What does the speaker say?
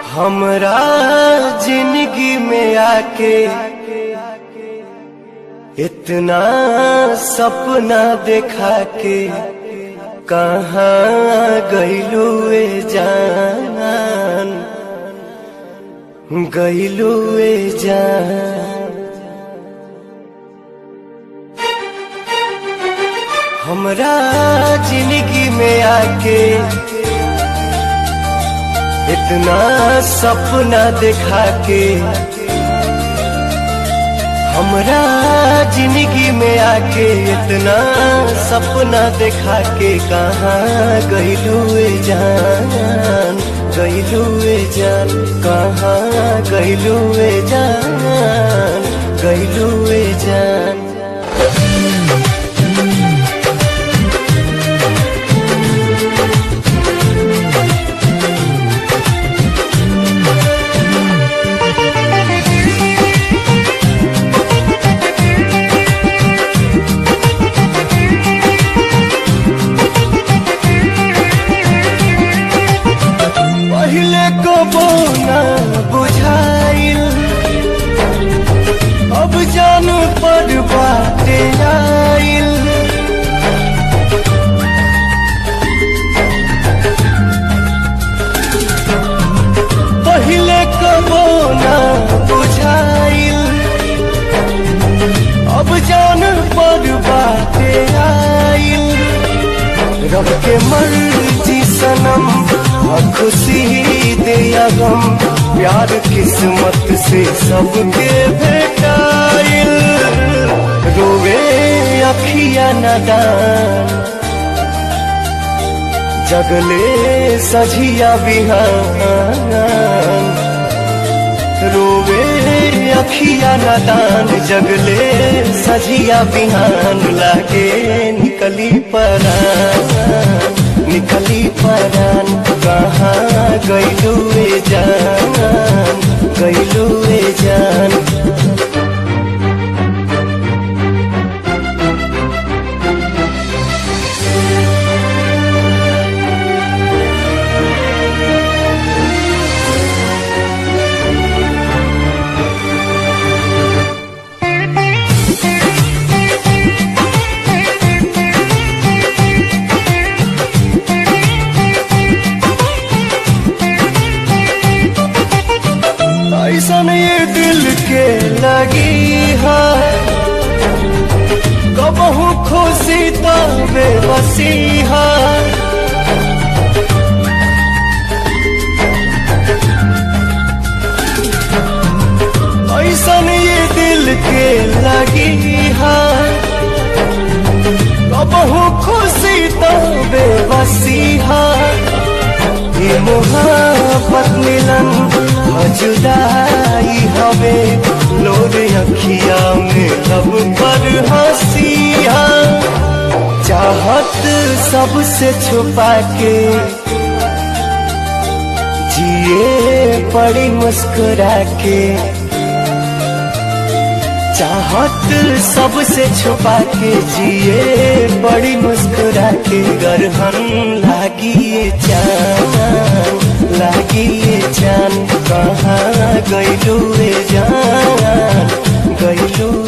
हमरा जिंदगी में आके इतना सपना देखा के कहाँ गईलू ए जान गईलू ए जान हमरा जिंदगी में आके इतना सपना देखा के हमरा जिंदगी में आके इतना सपना देखा के कहाँ गईलू जान गईलू जान कहाँ गईलू जान गईलू जान पहले को बोना बुझाइल अब जान पर बाटे आइल पहले को बोना बुझाइल अब जान पर बाटे आइल रब के मर्जी सनम और खुशी दे या गम प्यार किस्मत से सबके भेटाइल रोवे अखिया नदान जगले सझिया बिहान रोवे अखिया नदान जगले सझिया बिहान लागे निकली परान निकली परान कहाँ गईलू जान गईलू जान ऐसा ये दिल के लगी है कबहू खुशी तो बेबसी है ऐसा ये दिल के लगी है कबहू खुशी तो बेबसी है ये मोहब्बत मिलन जुदाई हवे लोर अखिया में लब पर हंसिया चाहत सबसे छुपा के जिए पड़ी मुस्कुरा के चाहत सबसे छुपा के जिए बड़ी मुस्कुरा के गरहन लागी जान लागी जान कहाँ गईलू जान गईलू